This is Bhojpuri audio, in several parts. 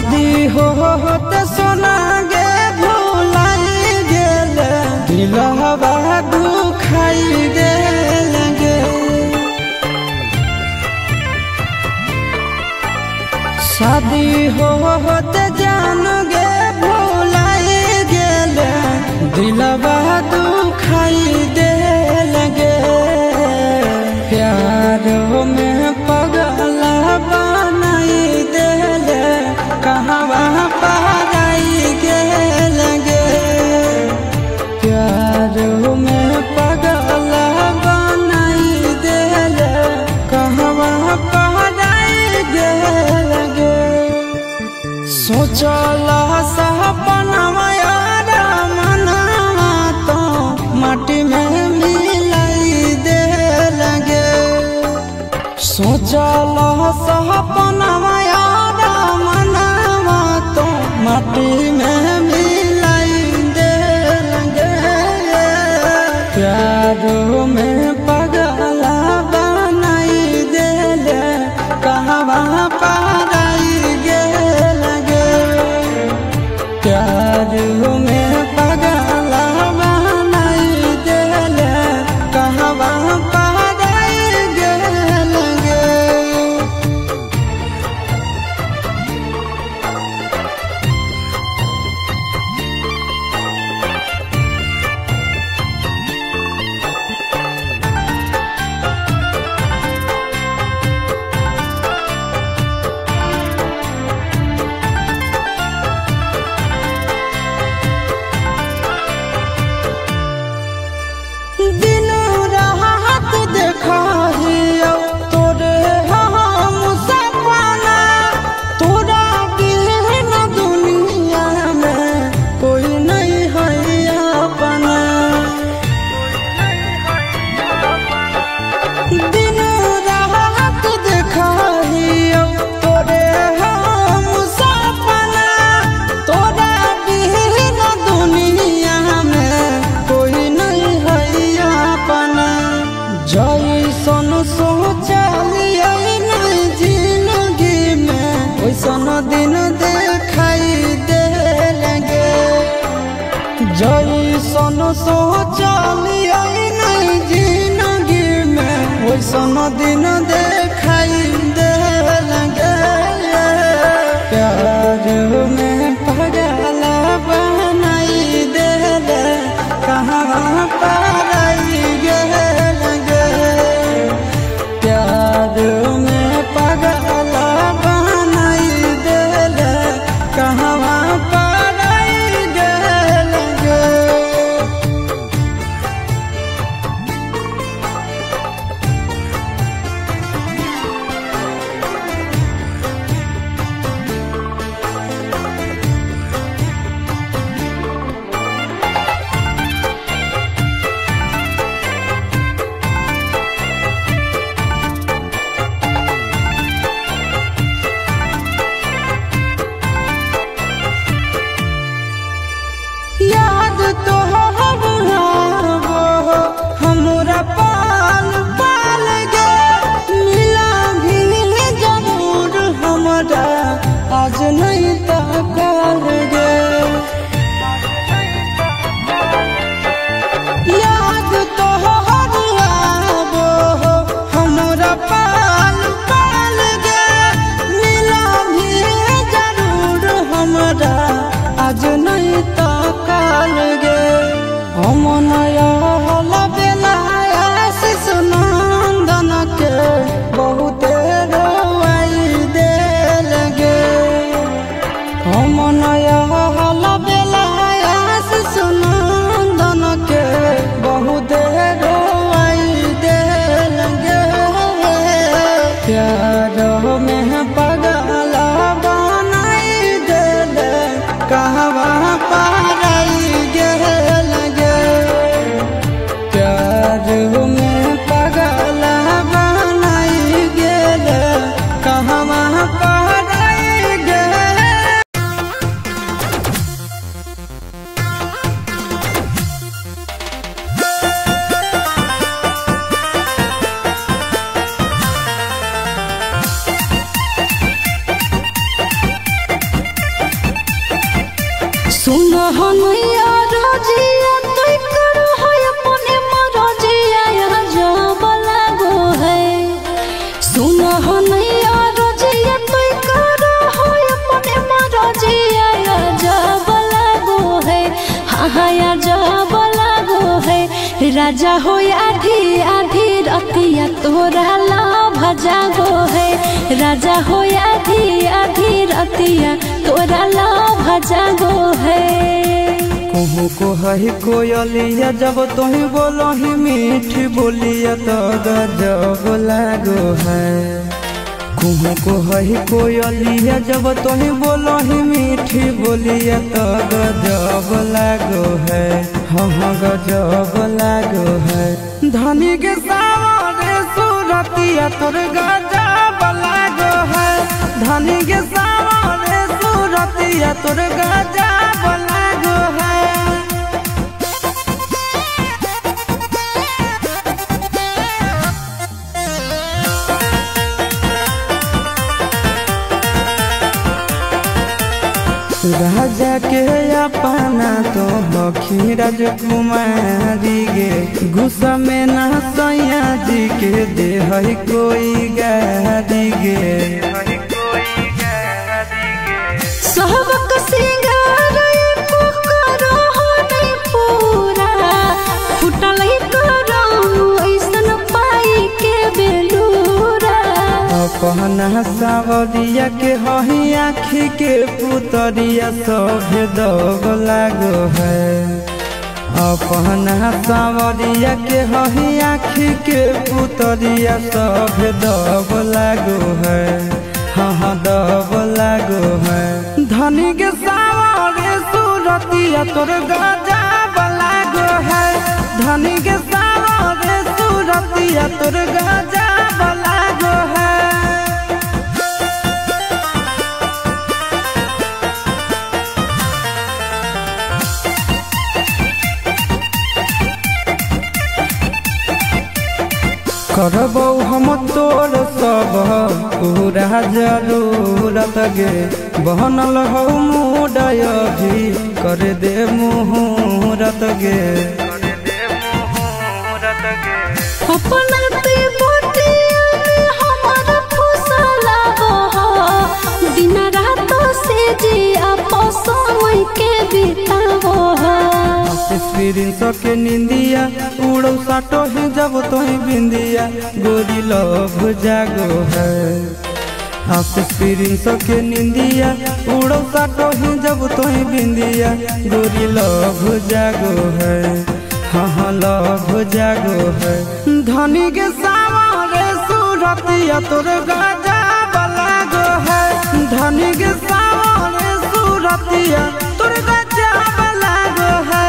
शादी हो होते सोना गे भुलाई गेल दिलवा दुखाई गेल गे शादी हो होते जान गे भुलाई गेल दिलवा दुखाई देल गे प्यार में पगला बनाई देल कहवा पाराई गेल गे प्यार में पगला बनाई देल कहवा पाराई गेल गे सोचल सपनवा यार मनवा तो माटी में मिलाई दे लगे सोचल सपनवा यार मनवा तो माटी में मिलाई दे लगे प्यार में पगला बनाई देले कहवा पाराई गेल गे प्यार में पगला बनाई देले कहवा पाराई गेल गे दिन रात देखा हियो तोरे हम सपना तोरा बिन दुनिया में कोई नहीं है अपना दिन रात देखा हियो तोरे हम सपना तोरा बिन दुनिया में कोई नहीं है अपना जैसन सोचलिए नहीं जिंदगी में वैसन दिन देखाई दे लगे जैसन सोचलिए नहीं जिंदगी में वैसन दिन देखाई दे लगे प्यार में पगला बनाई दे कहाँ पाराई गेल गे प्यार में पगला बनाई दे कहाँ पाराई गेल गे हनुया रजिया तोय करो है अपने मरजिया यहाँ जब लागो है सुन हनुया रजिया तोय करो है अपने मरजिया यहाँ जब लागो है हाँ हाँ यहाँ जब लागो है राजा हो आधी आधी रतिया तोरा लाभ जागो है राजा हो आधी आधी रतिया तोरा लाभ जागो है कहूँ को है कोयलिया जब तुही बोलो ही मीठ बोलिया तो गजब लागो है कहूँ को है कोयलिया जब तुही बोलो ही मीठी बोलिया तो गजब लागो है हाँ हाँ गजब लागो है धनी के सावरे सूरतिया तोर गजब लागो है धनी के सावरे सूरतिया तोर गजब लागो है राजा के अपना तो बखी राजकुमारी गे गुस्सा में ना सैया जी के दे है कोई गारी गे सहबक सिंगार एको करो हो नहीं पूरा फुटल ही करो ऐसन पाई के बेलूरा अपना सावरिया के हही आखी के पुतरिया सब दब लागो है अपना सावरिया के हही आखी के पुतरिया सब दब लागो है हाँ हाँ दब लागो है धनी के सावरे सूरतिया तोर गजब लागो है धनी के सावरे सूरतिया तोर गजब लागो है करबौ हम तोर सब पूरा जरूरत गे बहनल हौ मुडय भी कर दे मुहूरत गे अपना ते बोटिया में हमारा फुसला हो दिन रात से जी आपस समय के बितावो हो एक्सपीरियंस के निंदिया उड़ौ साटो ही जब तो बिंदिया गोरी लभ जागो है एक्सपीरियंस के निंदिया उड़ौ साटो ही जब तो बिंदिया गोरी लभ जागो है हाँ हाँ लभ जागो है धनी के सावरे सूरतिया तोर गजब लागो है धनी के सावरे सूरतिया तोर गजब लागो है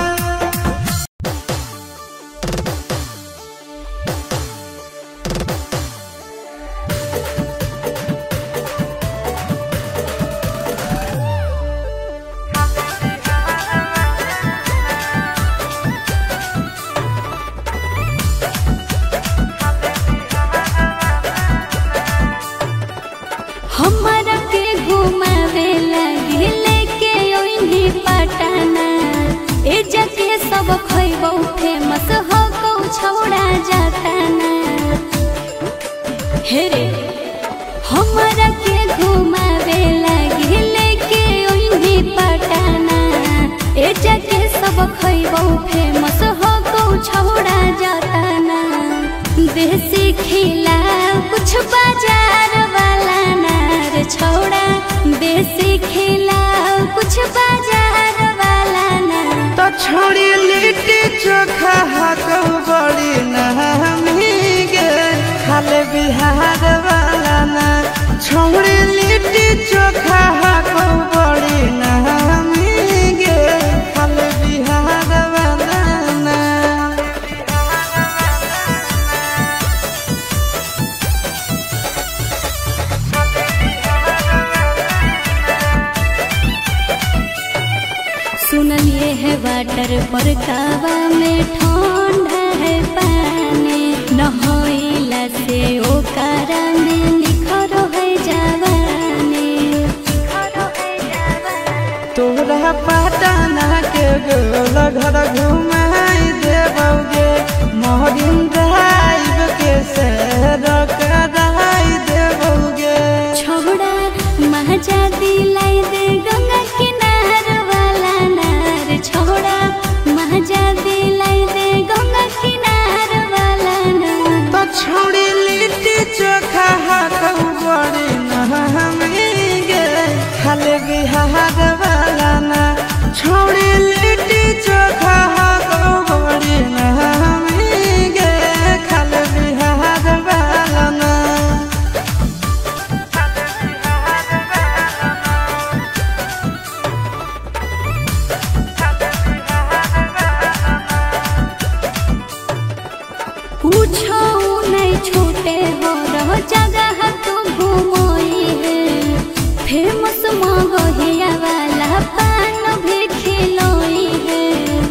हमारा के घुमावे लगे लेके ओइनी पटना ए जके सब खइबो फेमस हो को छौड़ा जाताना हे रे हमारा के घुमावे लगे लेके ओइनी पटना ए जके सब खइबो फेमस हो को छौड़ा जाताना देसी खिला कुछ बाजार वाला नार छोड़ा देसी खिला कुछ बाजार वाला नार तो छोड़ी लिट्टी चोखा हाको बड़ी नहमी गे खाले बिहार वाला ना छोड़ी लिट्टी चोखा हाको बड़ी नहमी गे खाले बिहार वाला ना सुनलिए है वाटर पर कावा में ठंडा है पानी नहइला से ओकरा में निखर है जवानी तोरा पटना बिहार वाला ना छोड़ी लिट्टी चोखा गो बड़ी नामी गे खाल बिहार वाला ना पूछो नहीं छूटे हो रहो जगह तू घूमोई है फेमस मगहिया वाला पान भी खिलोई है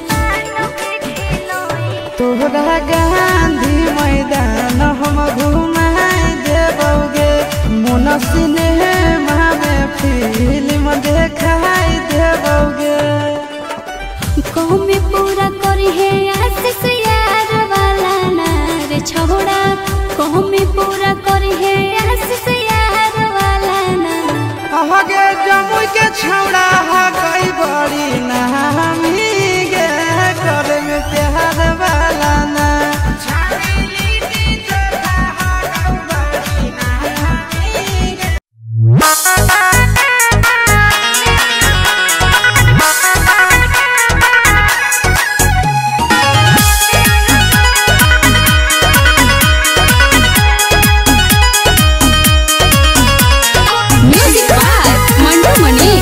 तोहरा गांधी मैदान हम घुमाए देबोगे मन सिनेमा में फिल्म देखाई देबोगे कौमे पूरा करी है आशीष यार वाला नार छोड़ा कौमे पूरा करी है आशीष यार वाला नार आगे जमुई के छौड़ा हा गई बड़ी नामी गे करे में प्यार वाला ना म्यूजिक बाय मंडू मनी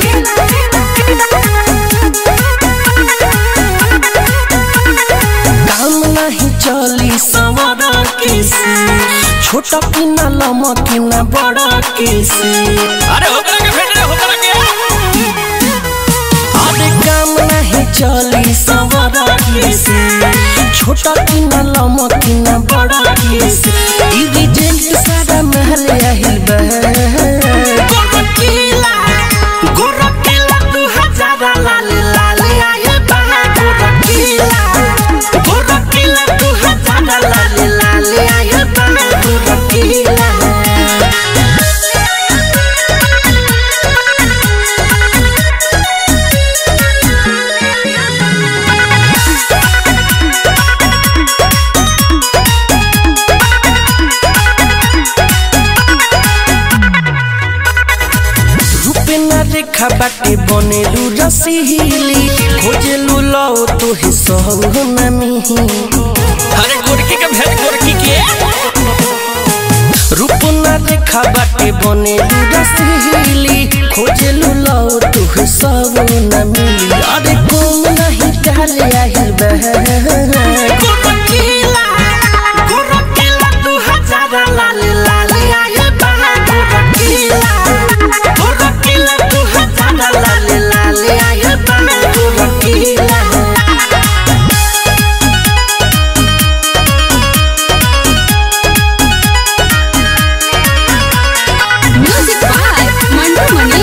काम नहीं चली सवारा केसी छोटा किना लमा किना बड़ा केसी अरे होकर के भेज रहे होकर के अरे काम नहीं चली सवारा केसी छोटा किना लमा किना बड़ा केसी ई रिजेंट सारा महल आहिल बह गोरकिला गोरकिला दू हजार लाल लाल आहिल बह गोरकिला गोरकिला दू हजार लाल लाल आहिल बह गोरकिला रूपे न रेखा बाटे बनेलु रसीली खोजेलु लौ तोहे सहु न मिही अरे गोरकी के भेज गोरकी के रूप न रेखा बाटे बनेलु रसीली खोजेलु लौ तोहे सहु न मिली अरे कोम नहीं डाले आहिल बह गोरकिला गोरकिला दू हजार लाल लाल आहिल बह गोरकिला गोरकिला दू हजार लाल लाल आहिल बह गोरकिला म्यूजिक बाय मंडू मनी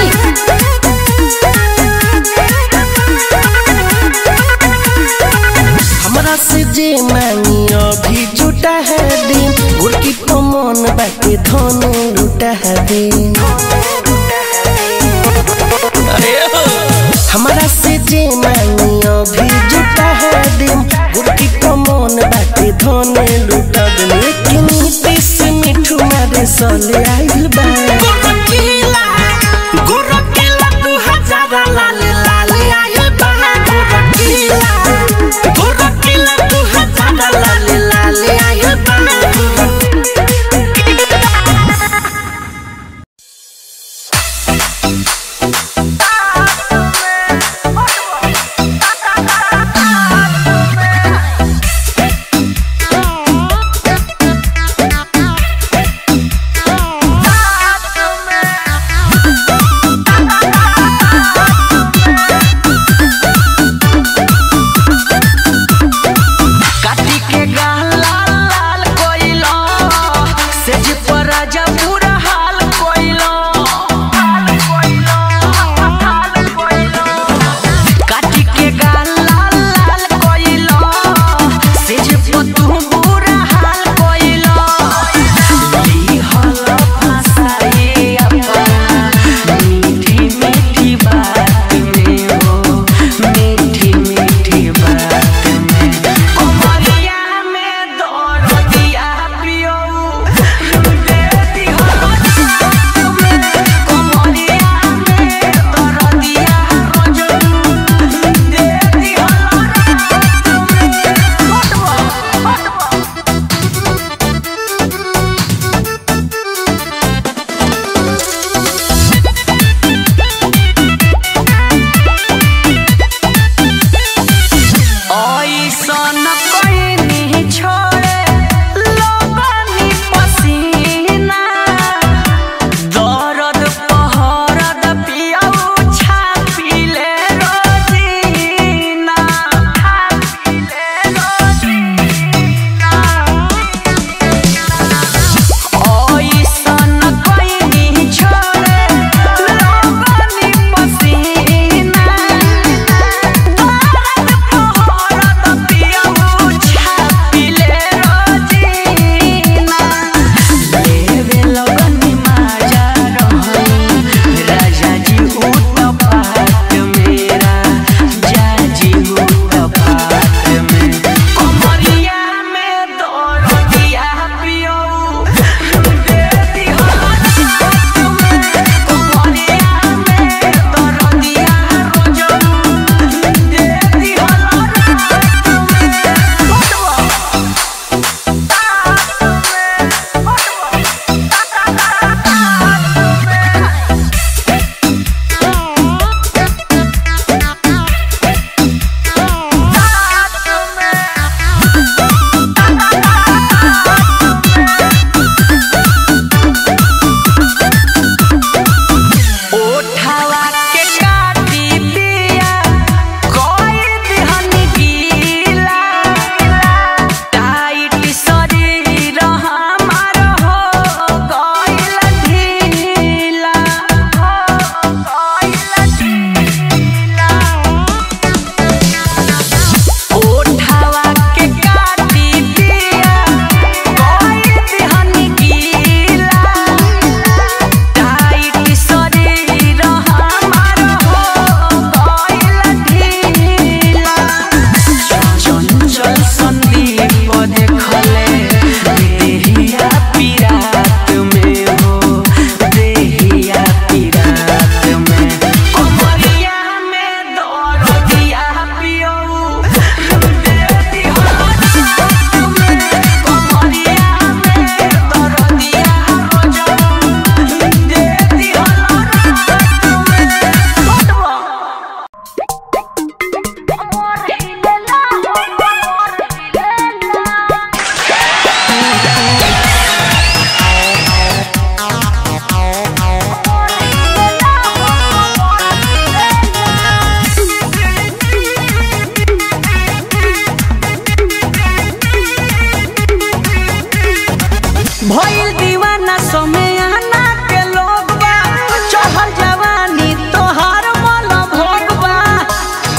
हमरा से जे मांगी अभी जुटा है दिन गुरकी पमन बाटे धन लुटा है दिन अरे हो हमरा से जे मांगी अभी जुटा है दिन गुरकी पमन बाटे धन लुटा दिन लेकिन तीस मिठू मारे सले आइल बा गोरकीला गोरकीला दू हजार लाल लाल आइल बा गोरकीला गोरकीला दू हजार लाल लाल आइल बा Thank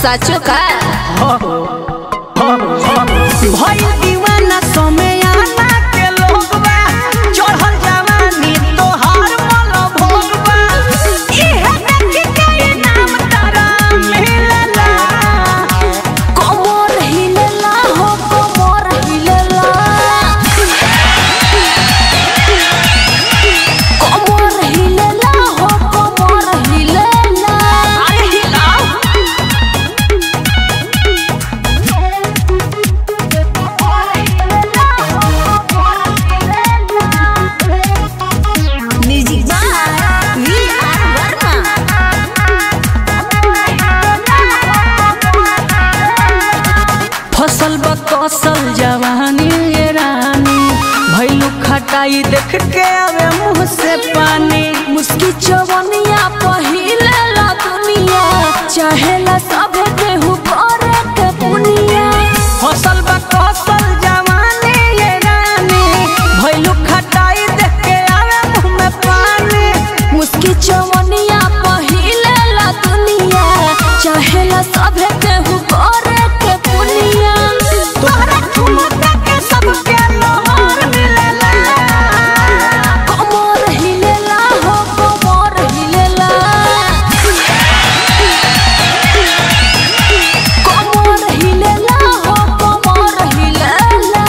साचो का भइल दीवाना समय आना के लोगवा चढ़ल जवानी तोहार मल भोगवा इहे देख के ये नाम तारा मिलला कमर हिलेला हो कमर हिलेला कमर हिलेला हो कमर हिलेला अरे हिलाओ music by V R Verma फसल बकसल जवानी ये रानी भैलू खटाई देख के आवे मुंह से पानी मुस्की चवनिया पहिलेला दुनिया चाहेला सभे केहू करे के पुनिया फसल बकसल जवानी ये रानी भैलू खटाई देख के आवे मुंह में पानी मुस्की चवनिया पहिलेला दुनिया चाहेला सभे केहू करे के पुनिया तोहरा ठुमका के सबके लोहर मिलेला कमर हिलेला हो कमर हिलेला कमर हिलेला हो कमर हिलेला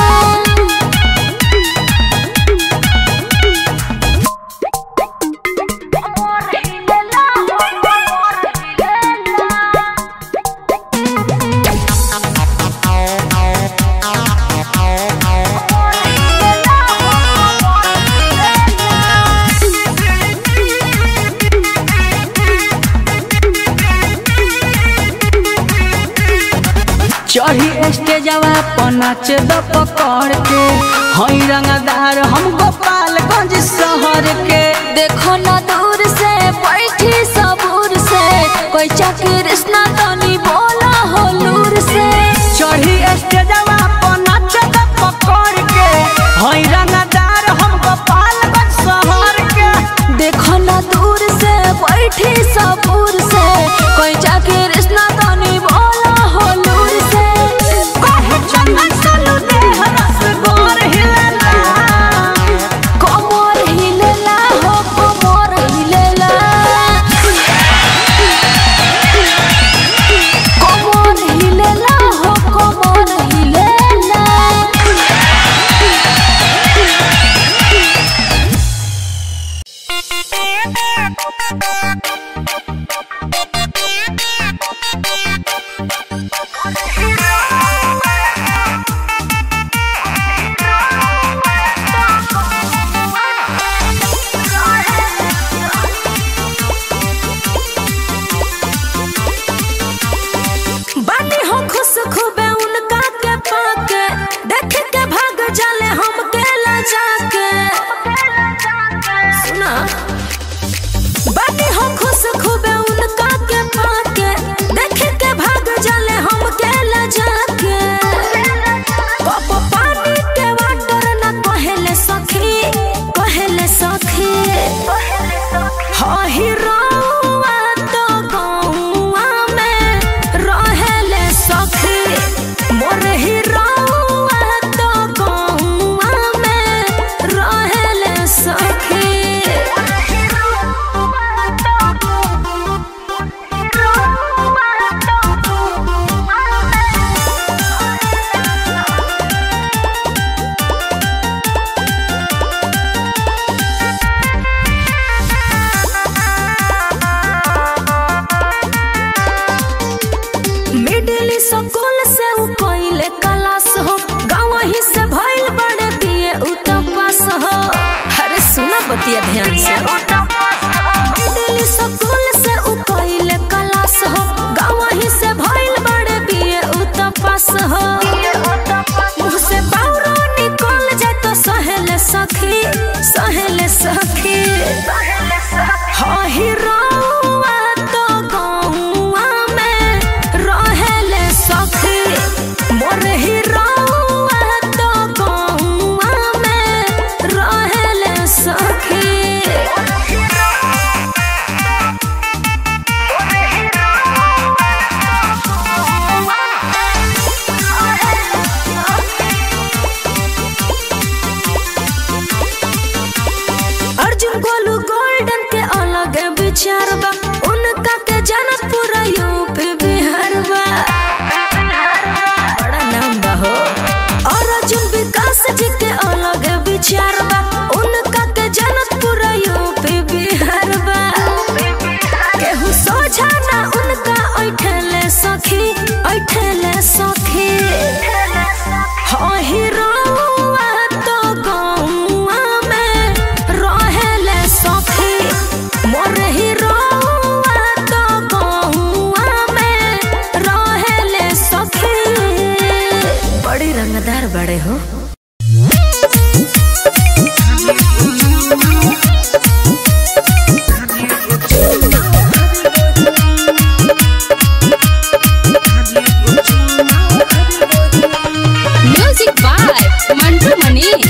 चढ़ी स्टेजवा पर नाच द पकड़ के हई रंगदार हम गोपालगंज शहर के देखो ना दूर से बैठी सबूर से कोई कृष्णा तनी बोला हो लूर से चढ़ी स्टेजवा पर नाच द पकड़ के हई रंगदार हम गोपालगंज शहर के देखो ना दूर से बैठी सबूर से कोई कृष्णा तनी बोला हो लूर से कहे चंदन सलू देह रस गोर हिलला कमर हिलेला हो कमर हिलेला विचार बा उनका के जानत पूरा यूपी बिहार बा बड़ा नाम बा हो और अर्जुन विकास जी के अलग विचार बा उनका के जानत पूरा यूपी बिहार बा केहू सोझा ना उनका ऐठले सखी ऐठले सखी हाँ हीरोआ तो गौआ में रहेले सखी मोर हीरोआ तो गौआ में रहेले सखी बड़ी रंगदार बड़े हो म्यूजिक बाय मंटू मनीष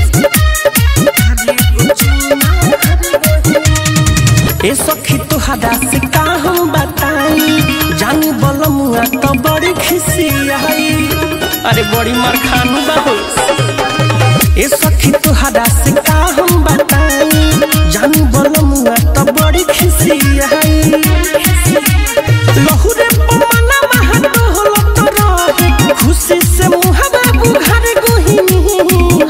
ए सखी तुहरा से का हम बताई जानी बलमुआ तो बड़ी खुशी आई अरे बड़ी मार खानू बाबू ए सखी तुहरा से का हम बताई जानी बलमुआ तो बड़ी खुशी आई लहुरे पमना महतो होलो तो रहे खुशी से मुहावा बुघार गोहिनी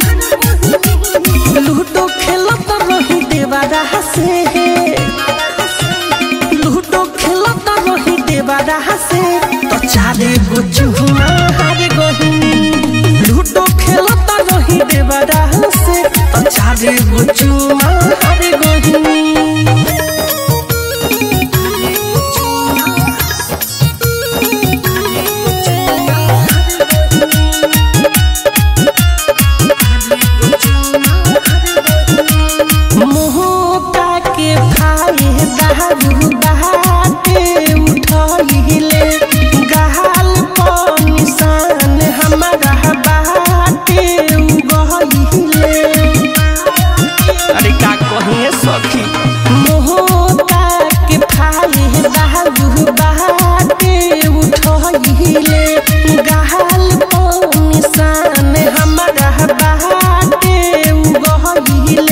लूडो खेलत रही देवारा हसे लूडो खेलत रही देवारा हसे तो चारे गो चुहुमा हार गहिनी लूडो खेलत रही देवारा हसे तो चारे गो चुहुमा हार गहिनी मोहका के भाई दारू बहाते उठहिले गहाल पर निशान हमारा बाटे उगहिले अरे का कहिए सखी मोहका के भाई दारू बहाते उठहिले गहाल पर निशान हमारा बाटे उगहिले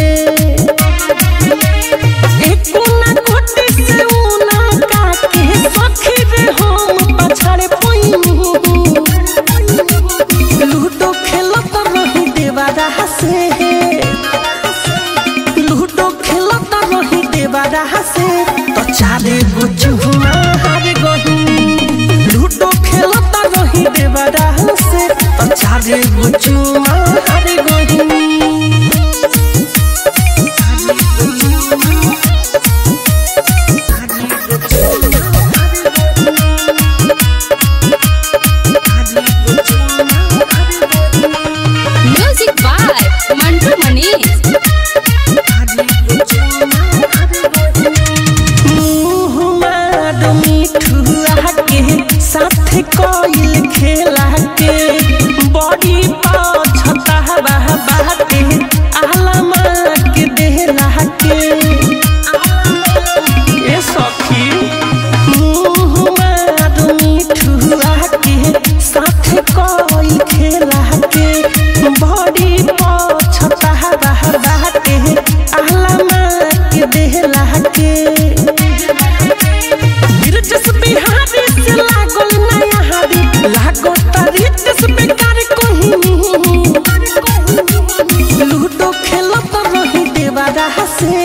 एकोना कोटे से ऊना काके सखी रे हम पछाड़े पोइनी लूडो खेलत रही देवारा हसे लूडो खेलत रही देवारा हसे तो चारे गो चुहुमा हार गही लूडो खेलत रही देवारा हसे तो चारे गो चुहुमा हार गही म्यूजिक बाय मंटू मनीष मुहमार मिठुआ के साथ कोइल खेला के बड़ी पछता बाटे आलमा के देला के ए सखी मुहमार मिठुआ के साथ कोइल खेला के बड़ी पछता बाटे आलमा के देला के गिरजस बिहारी से लागल नया हारी लागो तरीतस बेकार कोहिनी लूडो खेलत रही देवारा हसे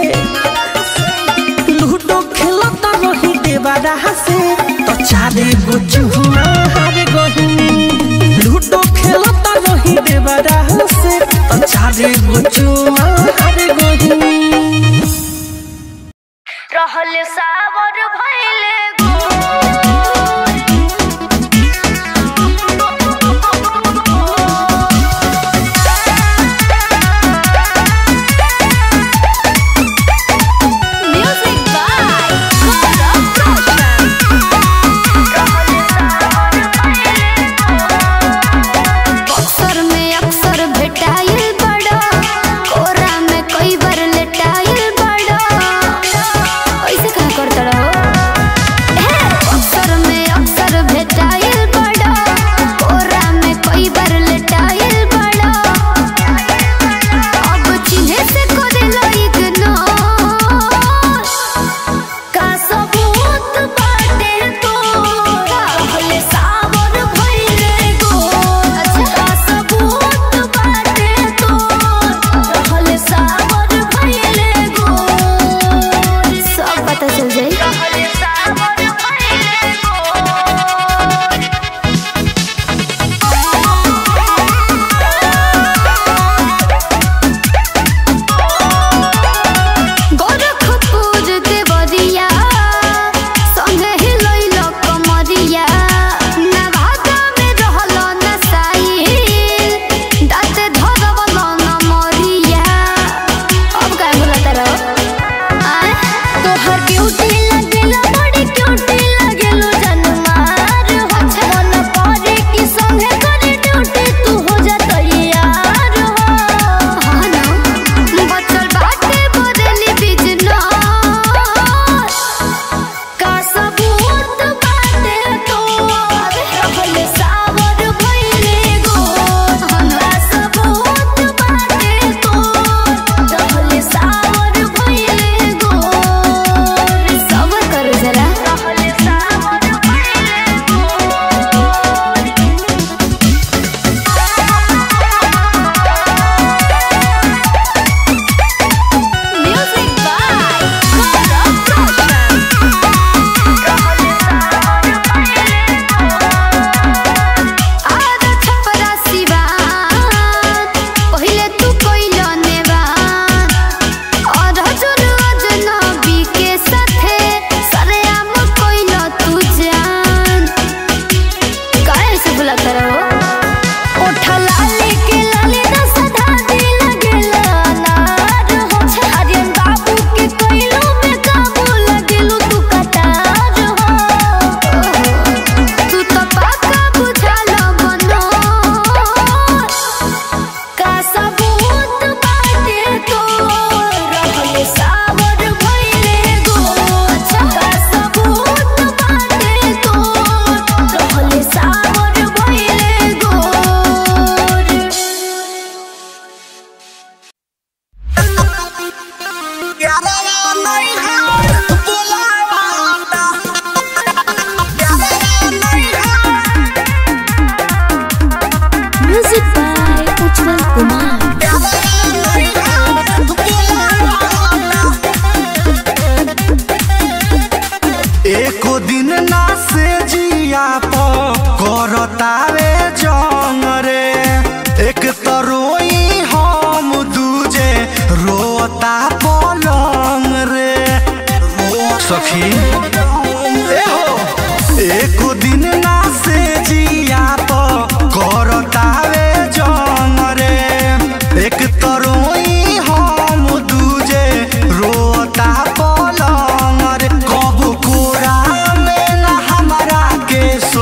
लूडो खेलत रही देवारा हसे तो चारे गो चुहुमा हार गहिनी लूडो खेलत रही देवारा हसे तो चारे गो चुहुमा हार गहिनी रहल सावर भइले म्यूजिक बाय बक्सर में अक्सर भेटाइल बड़ा रोई हम दूजे रोता पलंग रे सखी ए हो एको दिन ना से जिया तो करतावे जंग रे एक तो रोई हम दूजे रोता पलंग रे कब कोरा में ना हमारा के सो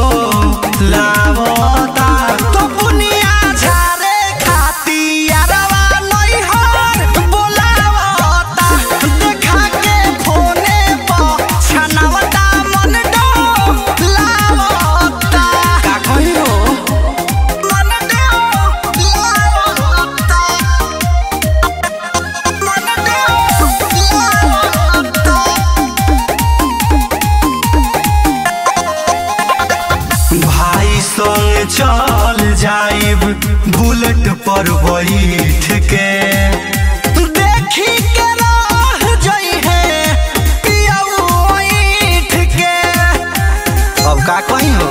लावता तो बुनिया झारे खाती यारवा नहीं हर बोलावता देखा के फोने पर छनावता मन डो लावता का कही हो मन डो लावता मन डो लावता भाई संग चल जाइब बुलेट पर बैठ के देखी के रह जई है पियऊ ऐठ के अब का कही हो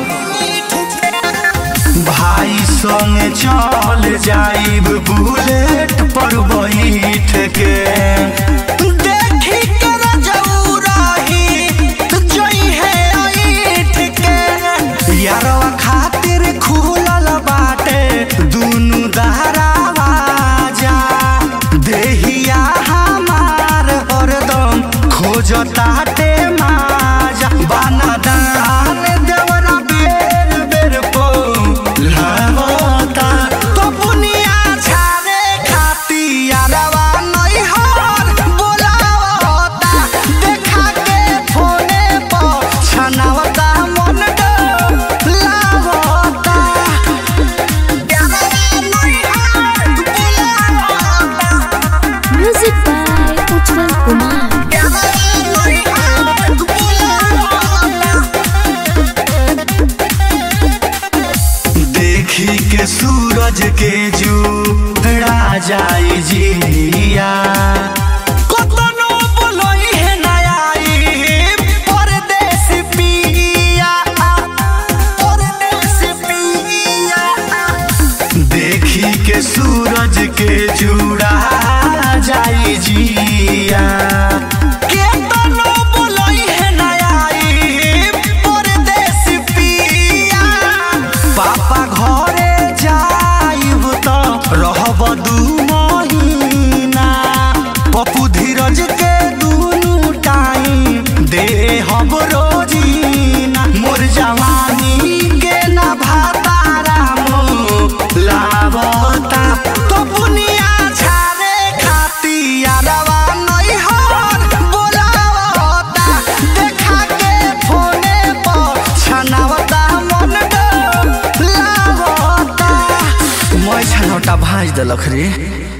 भाई संग चल जाइब बुलेट पर बैठ के देखी के रजऊ रही जई है ऐठ के यारवा खातिर खुलल बाटे दुनु दहरावाजा देहिया हमार हरदम खोजताटे माजा बाना दान देवरा बेर बेर पो लावता तो बुनिया छारे खाती यारवा नहीं हर बोलावता देखा के फोने पर छनावता मन डो लावता यारवा नहीं हर बोलावता म्यूजिक बाय उज्जवल कुमार यारवा नहीं हर बोलावता देखी के सूरज के जूड़ा जाई जिया कतनो बोलोई है नयाई परदेस पिया परदेस पिया देखी के सूरज के जुड़ा जाई जिया केतनो बोलोई है नयाई परदेस पिया पापा घरे जाइब त रहब दू महीना पप्पू धीरज के दुनू टाइम दे हम रोजीना मोर जवानी के ना भातारा मो लावता तो बुनिया छारे खाती यारवा नहीं हर बोलावता देखा के फोने पर छनावता मन डो लावता मैं छनौटा भाज देलक रे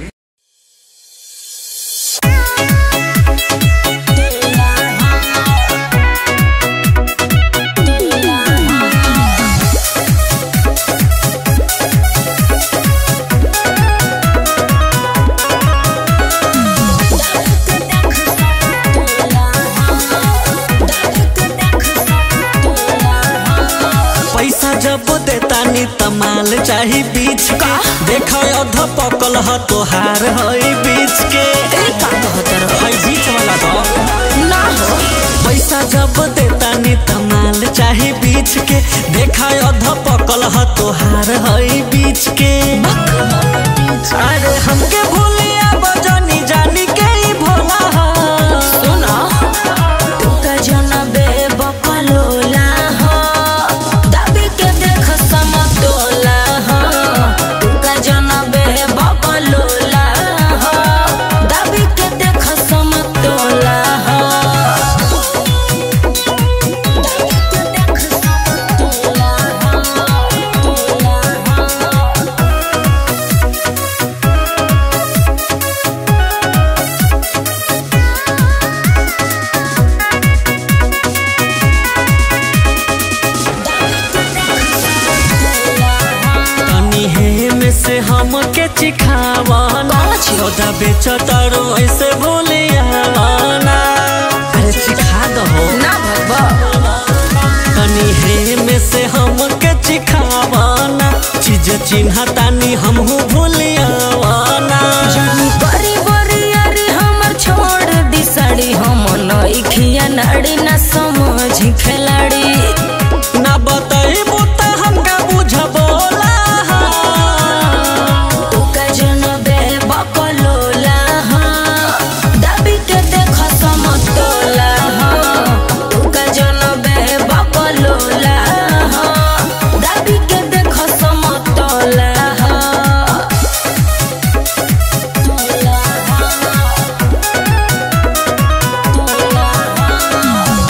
पैसा जब देता नी तमाल चाही बीच के देखो अध पकल ह तोहार हई बीच के हई बीच वाला दो ना हो पैसा जब देता नी तमाल चाही बीच के देखा अध पकल ह तोहार हई बीच के अरे हमके भूलिया बजनी जानी के ही भोला ह सुना तुका जनबे बकलोला हो दाबी के देख समतोला हो तुका जनबे बकलोला हो दाबी के देख समतोला हो दाबी के देख समतोला हो तनी हे में से हमके चिखावाना छोटा बेच तारो ऐसे भूलियावाना अरे चिखा दहो ना भगवा तनी हे में से हमके चिखावाना चीज जे चिन्ह तानी हमहू भूलियावाना जानी बड़ी बड़ी अरे हमर छोड़ दी साड़ी हम नइखिया नाड़ी ना समझ खिलाड़ी ना बताइबू त हमका बुझबोला तू का जनबे बकलोला हाँ दाबी के देख समतोला हाँ तू का जनबे बकलोला हाँ दाबी के देख समतोला हाँ तोला हाँ तोला हाँ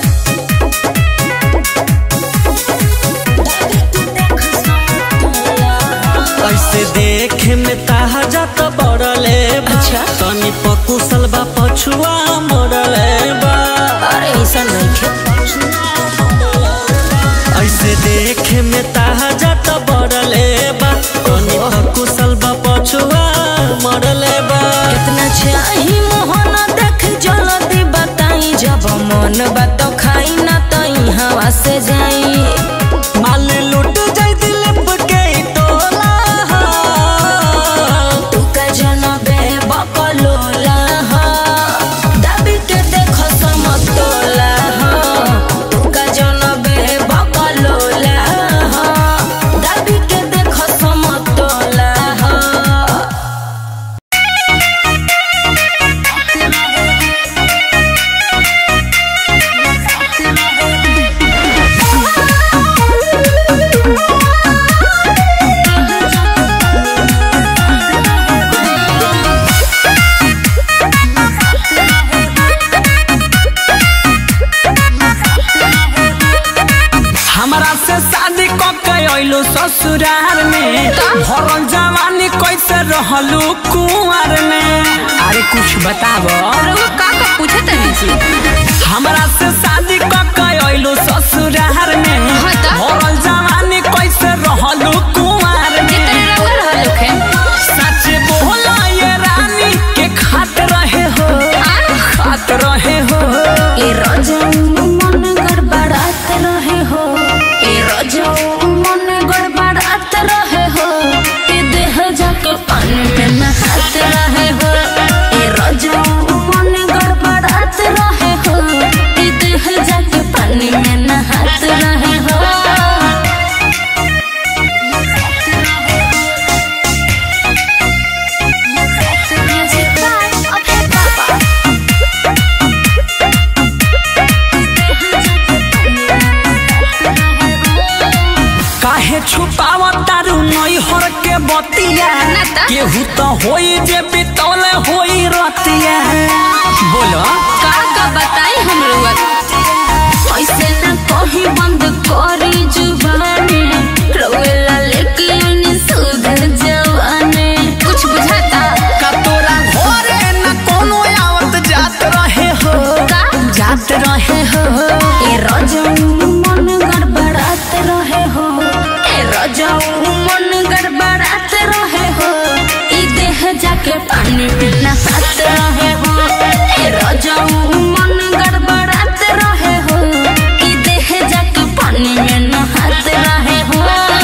दाबी के देख समतोला हाँ ऐसे देखे में ताहा जात बड़ले बा अच्छा। तनी पकुसल बा पछुआ मरले बा अरे ऐसा नहीं खे ऐसे देखे में ताहा जात बड़ले बा तनी पकुसल बा पछुआ मरले बा कितना चाही मोहन देख जल्दी बताई जब मन बात खाई ना तई हवा से जाई माल लूट जाई दिल के टोला तू का जनबे बकलोला हाँ दाबी के देख समतोला हाँ तू का जनबे बकलोला हाँ दाबी के देख समतोला हाँ हमरा से शादी क के अइलू ससुराल में भरल जवानी कैसे रहलू कुंवर में अरे कुछ बताब का का पूछत है जी हमरा से शादी क के अइलू ससुराल में हाँ त? भरल जवानी कैसे रहलू कुंवर में कितने रउआ रहल होखे सच बोला ये रानी के खात रहे हो खात रहे हो ए रजऊ मन गड़बड़ात रहे हो ए रजऊ मन गड़बड़ात रहे हो ए देह जाके पानी में नहात रहे हो ए रजऊ मन गड़बड़ात रहे हो ए देह जाके पानी में नहात रहे हो काहे छुपावा तारू नई हर के बतिया ना त? केहू तो होई जे बितौले होई रतिया बोलो का का बताई हम रउआ ऐसे न कहीं बंद करी जुबानी रोवेला लेके आनी सुधर जवानी कुछ बुझाता का तोरा घरे न कोनो आवत जात रहे हो का जात रहे हो ए रजऊ मन गड़बड़ात रहे हो ए रजऊ मन गड़बड़ात रहे हो ई देह जाके पानी में नहात रहे हो ए रजऊ मन गड़बड़ात रहे हो ई देह जाके पानी में नहात रहे हो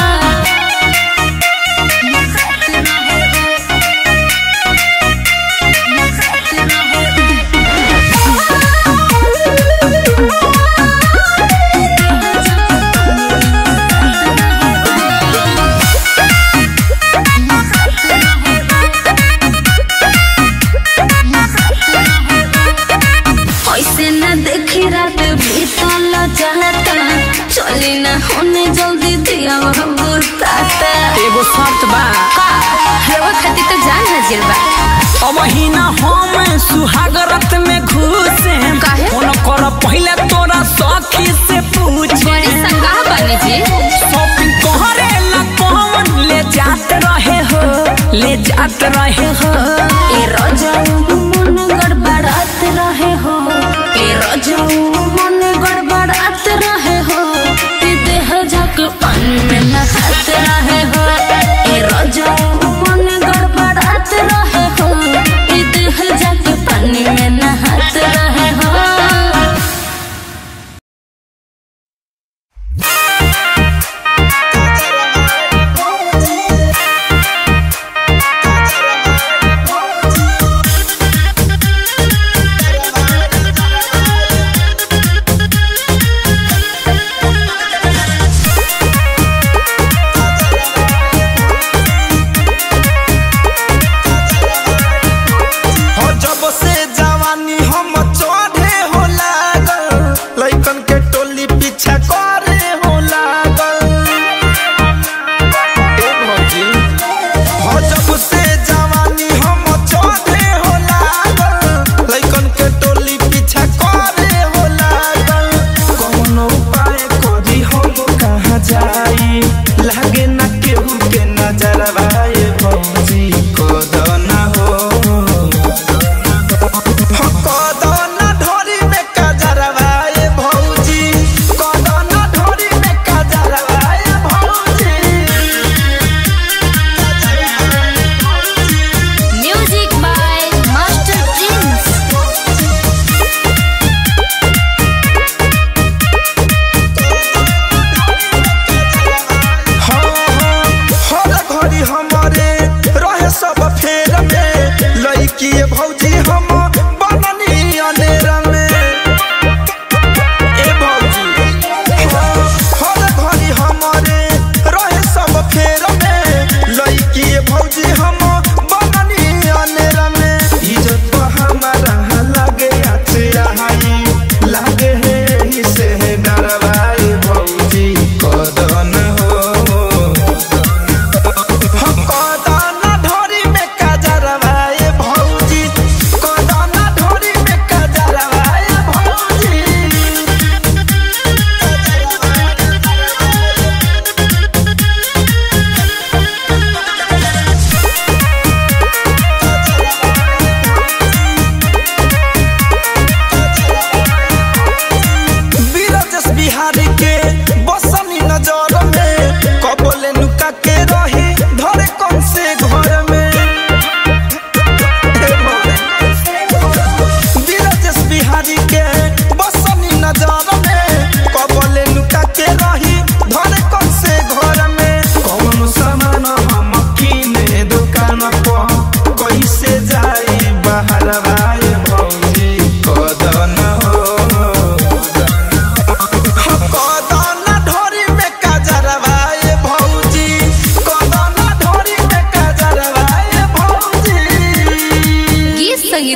ऐसे न देखी रात बीतल चाहता चली न होने जल्दी दिया बुताता एगो शर्त बा का रउआ खातिर तो जान हाजिर बा अब महीना हम सुहागरत में घुसे काहे? फोन कर पहले तोरा सखी से पूछे बड़ी संगाह बनी जी शॉपिंग कहरे ला कौन ले जात रहे हो ले जात रहे हो ए रजऊ मन गड़बड़ात रहे हो ए रजऊ मन गड़बड़ात रहे हो ए देह झक पानी में नहात रहे हो ए रजऊ मन गड़बड़ात रहे हो ए देह झक पानी में नहात रहे हो Thank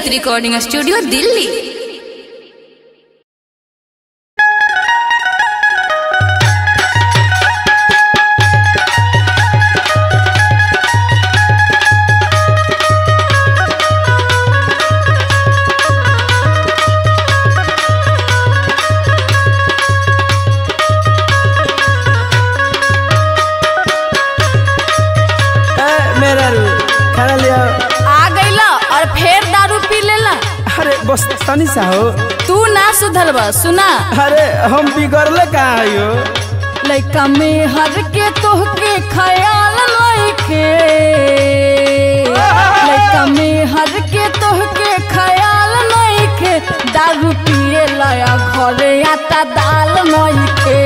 गीत रिकॉर्डिंग स्टूडियो दिल्ली ए, मेरा रू खाना लिया आ गईला और फिर दारू पी लेला अरे बस तनी सा हो तू ना सुधरबा सुना अरे हम बिगड़ले कहाँ आयो लइका में हर के तोहके ख्याल लइके लइका में हर के तोहके ख्याल लइके दारू पिए लया घरे आटा दाल नइखे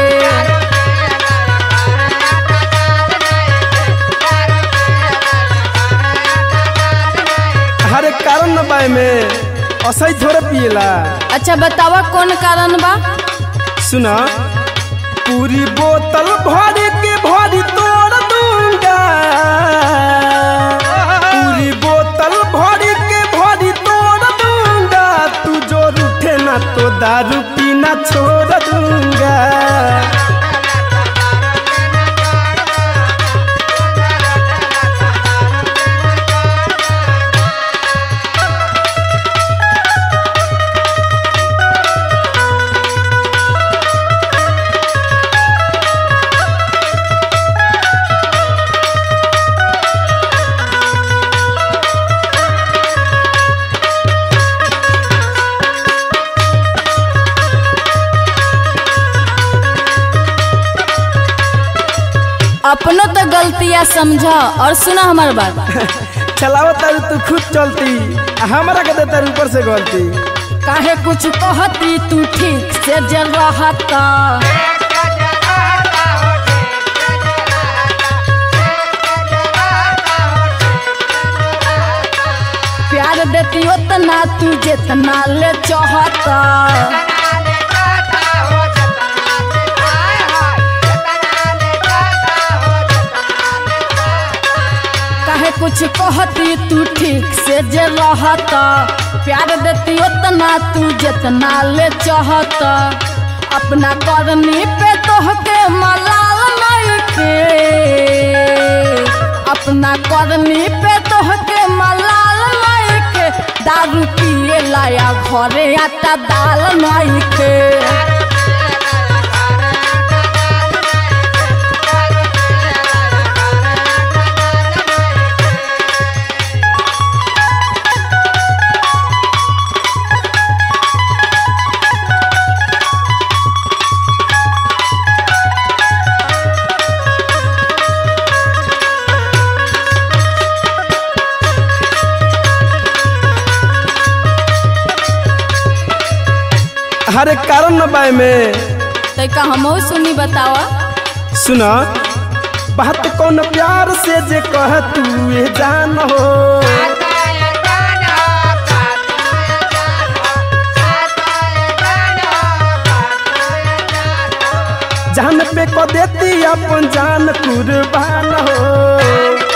अरे कारण न बाय में असही थोड़े पिएला अच्छा बतावा कौन कारण बा सुना पूरी बोतल भर के भरी तोड़ दूंगा पूरी बोतल भर के भरी तोड़ दूंगा तू जो रूठे ना तो दारू पीना छोड़ दूंगा अपनो तो गलतियां समझा और सुना हमार बात चलावत तारू तू खुद चलती आ हमरा के देता ऊपर से गलती काहे कुछ कहती तू ठीक से जल रहता प्यार देती उतना तू जितना ले चाहता काहे कुछ कहती तू ठीक से जे रहता प्यार देती उतना तू जितना ले चाहता अपना करनी पे तोहके मलाल नइखे अपना करनी पे तोहके मलाल नइखे दारू पिए लाया घरे आटा दाल नइखे अरे कारण न बाय में तैका हमहू सुनी बतावा सुना बात कौन प्यार से जे कह तू ये जान हो जान पे को देती अपन जान कुर्बान हो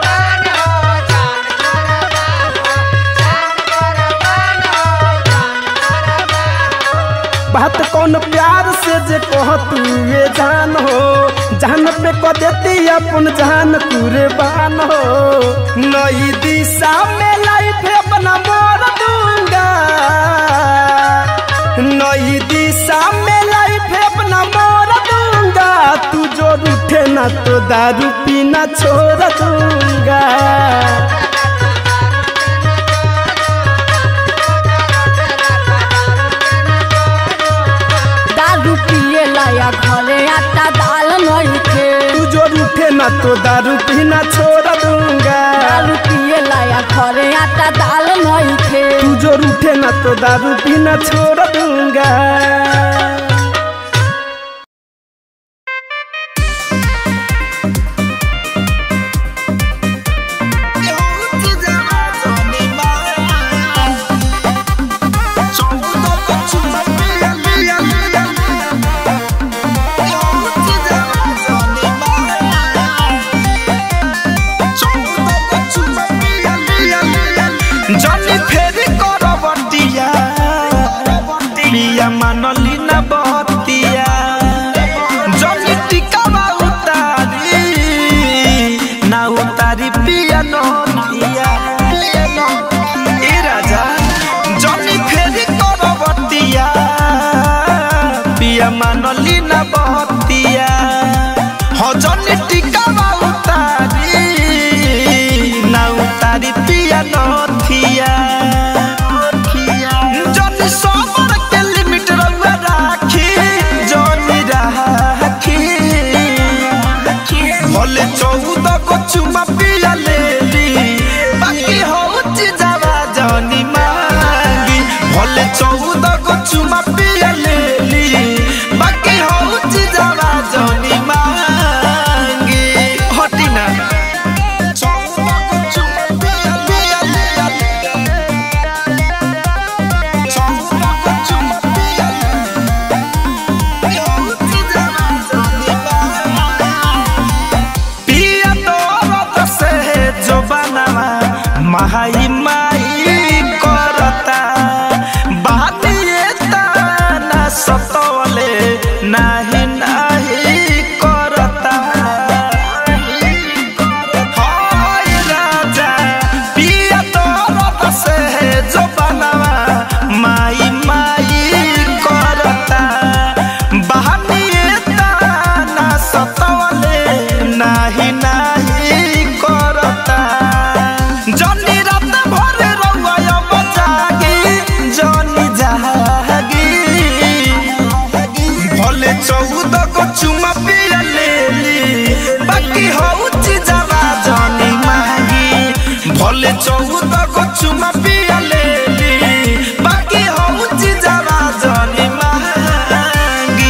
बात कौन प्यार से जे कह तू ये जान हो जान पे को देती अपन जान कुर्बान हो नई दिशा में लाइफ अपना मोड़ दूंगा नई दिशा में लाइफ अपना मोड़ दूंगा तू जो रूठे ना तो दारू पीना छोड़ दूंगा दारू पिए लाया घरे आटा दाल नइखे तू जो रूठे ना तो दारू पीना छोड़ दूंगा दारू पिए लाया घरे आटा दाल नइखे तू जो रूठे ना तो दारू पीना छोड़ दूंगा जनी फेरी कर नथिया जनी सबर के लिमिट रउआ राखी जनी राखी भले चौदह को चुमा पिया लेली बाकी होची जावा जनी मांगी भले चौदह को चुमा पिया लेली बाकी होची जावा जनी मांगी हटी ना चौदह को चुमा पिया पिया पिया चौदह को चुमा पिया होची जावा जनी मांगी पिया तोरत से जो बनवा माई माई करता बानिए ताना सतवले नाही नाही करता हाय राजा पिया तोरत से जो बनवा माई माई करता बहानिए ताना सतवले नाही नाही करता जनी रात भर रउआ अब जागी जनी जागी भले चौदह को चुमा पिया लेली बाकी होची जावा जनी मांगी भले चौदह को चुमा पिया लेली बाकी होची जावा जनी मांगी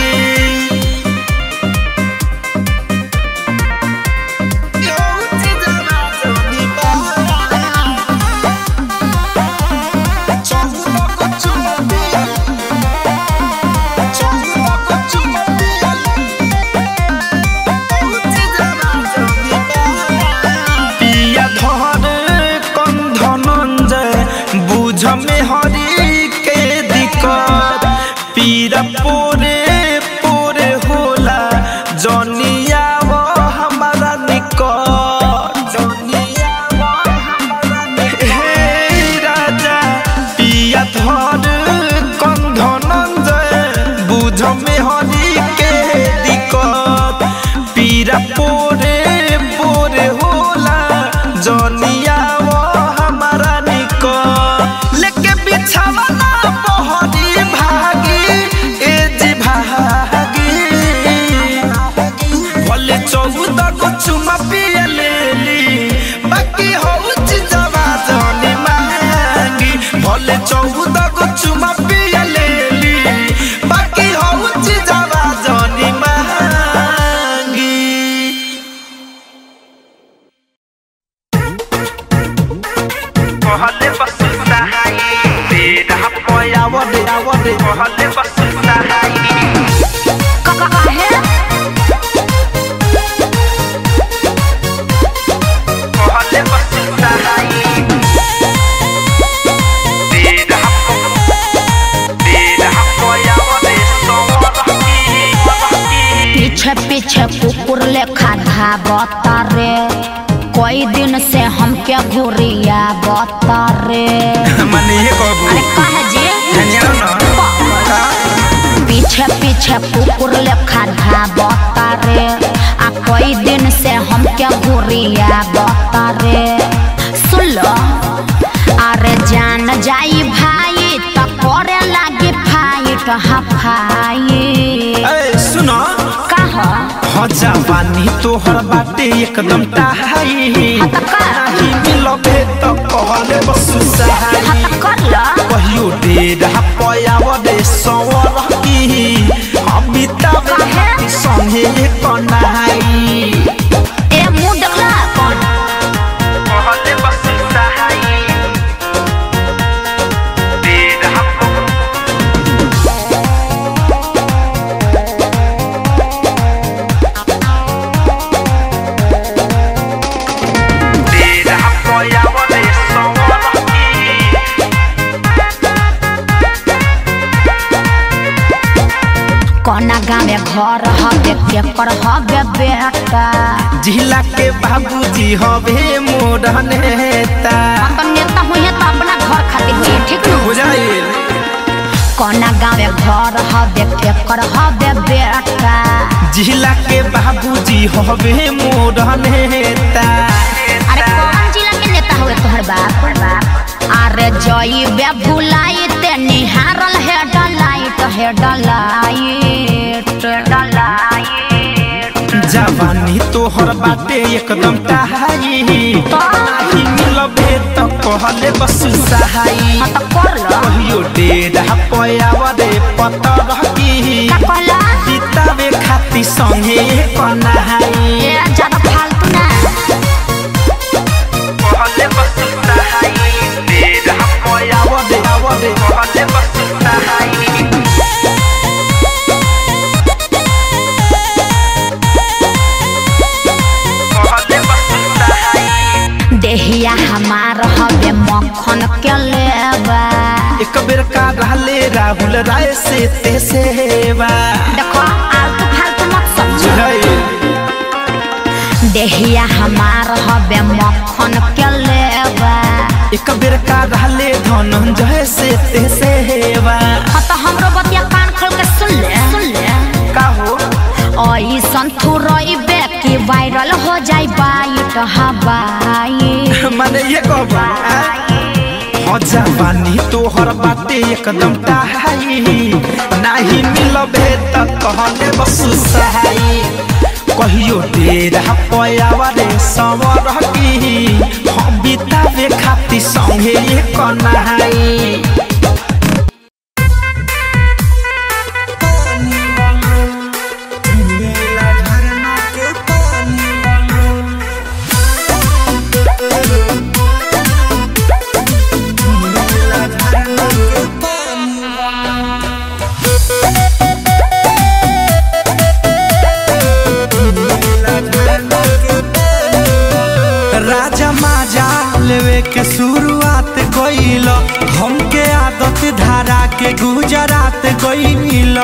होची जावा जनी मांगी चौदह को चुमा पिया चौदह को चुमा पिया होची जावा जनी मांगी पिया धर कन धनंजय बुझ में हरी के दिक्कत पीरा पोरे पोरे होला जनिया वो हमारा निकट जनिया वो हमारा निकट हे राजा पिया धर कन धनंजय बुझ में हरी के दिक्कत पीरा पोरे पोरे होला जनिया वो हमारा निको लेके बिछावा ना बहरी भागी ए जी भागी भले चौदह को चुमा पिया लेली बाकी होची जवा जनी मांगी भले चौदह को चुमा पिया लेली बाकी होची जवा जनी मांगी कहले बसुता हाई तेरा पयावडे आवडे कहले बसुता हाई कहले बसुता हाई तेरा तेरा पयावडे सोवरकी पीछे पीछे कुकुर लेखा धाबता रे कई दिन से हमके घुरिया बता रे मने ये कहबू अरे कहे जी धनिया ना पीछे पीछे कुकुर लेखा धाबता रे आ कई दिन से हमके घुरिया बता रे सुन लो अरे जान जाई भाई तो करे लागी फाइट हफाई ए सुनो कहा हो जवानी तोहर बाटे एकदम टाहाई नाही मिलबे त कहले बसु सहाई हत कर ला कहियो डेरा पयावडे सवर की अमिताभ काहे? संगे कनाई ए मुंह देखला कौन कहले बसु सहाई डेरा डेरा पयावडे सवर की कोना गाँव में घर हवे केकर हवे बेटा जिला के बाबूजी हवे मोर नेता तो नेता हुई तो अपना घर खातिर हुई ठीक न बुझाइल कोना गाँव में घर हवे केकर हवे बेटा जिला के बाबूजी हवे मोर नेता अरे कौन जिला के नेता हुए तोहर बाप जइबे भुलाई ते निहारल हे डलाइट हे डलाइट डलाइट जवानी तोहर बाटे एकदम टहाई नाही मिलबे त कहले बस सहाई हाँ तो कर लो कहियो डेढ़ पयावा रे पतर की का कहला बितावे खाती संगे कनाई ए ज्यादा फालतू ना कहले बस सहाई डेढ़ पयावा रे आवा रे कहले बस सहाई कहले बस सहाई देहिया हमार हबे मक्खन के लेबा एक बेर का रहले राहुल राय से ते सेवा देखो आलतू फालतू मत समझो बुझाई देहिया हमार हबे मक्खन के लेबा एक बेर का रहले धनंजय से ते सेवा हाँ तो हमरो बतिया कान खोल के सुन ले सुन ले का हो ऐसन थुरइबे कि वायरल हो जाई बाइट हवाई माने ये कहबा हो जवानी तोहर बाटे एकदम टाहाई नाही मिलबे त कहले बस सहाई कहियो डेरा पयावा रे सवर की हम बितावे खाती संगे कनाई राजा माजा लेवे के शुरुआत कइल हमके आदत धारा के गुजरात गइल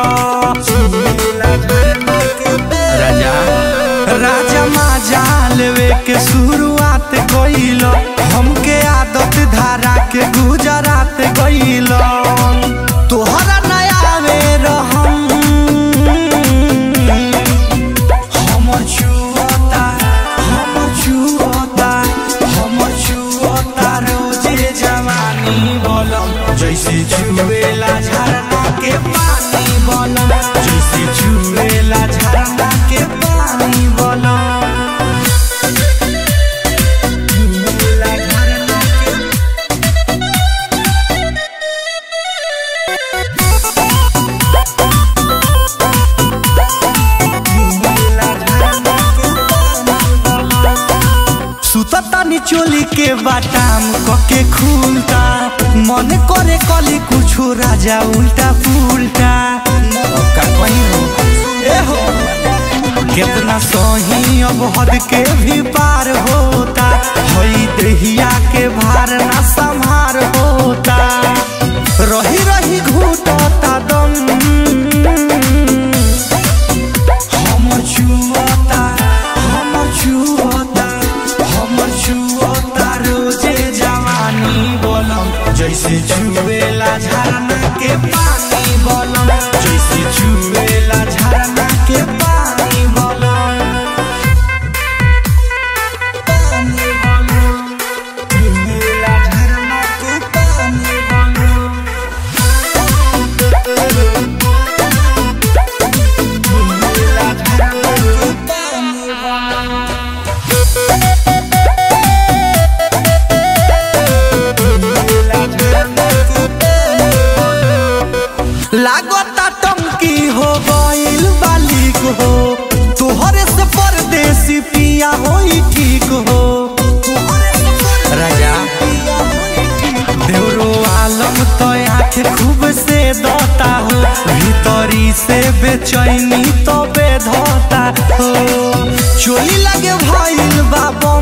राजा राजा माजा लेवे के शुरुआत कइल हमके आदत धारा के गुजरात गइल तोहरा नया में रहम हमर छुअता हमर छुअता हमर छुअता रोजे जवानी बोलम जैसे छुएला झरना के पानी बोलम जैसे छुएला झरना के पानी बोलम छुएला झरना के सुतता निचोली के बाटाम कके खुलता मन करे कली कुछो राजा उल्टा पुल्टा का कहीं हो ए हो कितना सही अब हद के भी पार होता हई दहिया के भार ना संभार होता रही रही घूटता दम हमर छुअता हमर छुअता हमर छुअता रोजे जवानी बोलम जैसे छुएला झरना के पानी बोलम जैसे छुएला झरना के पानी बोलम पानी बोलम छुएला झरना के पानी बोलम छुएला झरना के पानी बोलम लागता टंकी हो गइल बालिक हो तोहरे से परदेसी पिया होई ठीक हो राजा देवरो आलम तो आँख खूब से दता हो भीतरी से बेचैनी तो बेधता हो चोली लगे भइल बाबम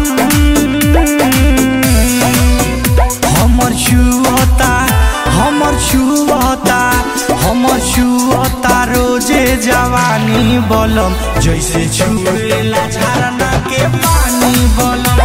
हमर छुअता हमर छुअता हमर छुअता रोजे जवानी बोलम जैसे छुएला झरना के पानी बोलम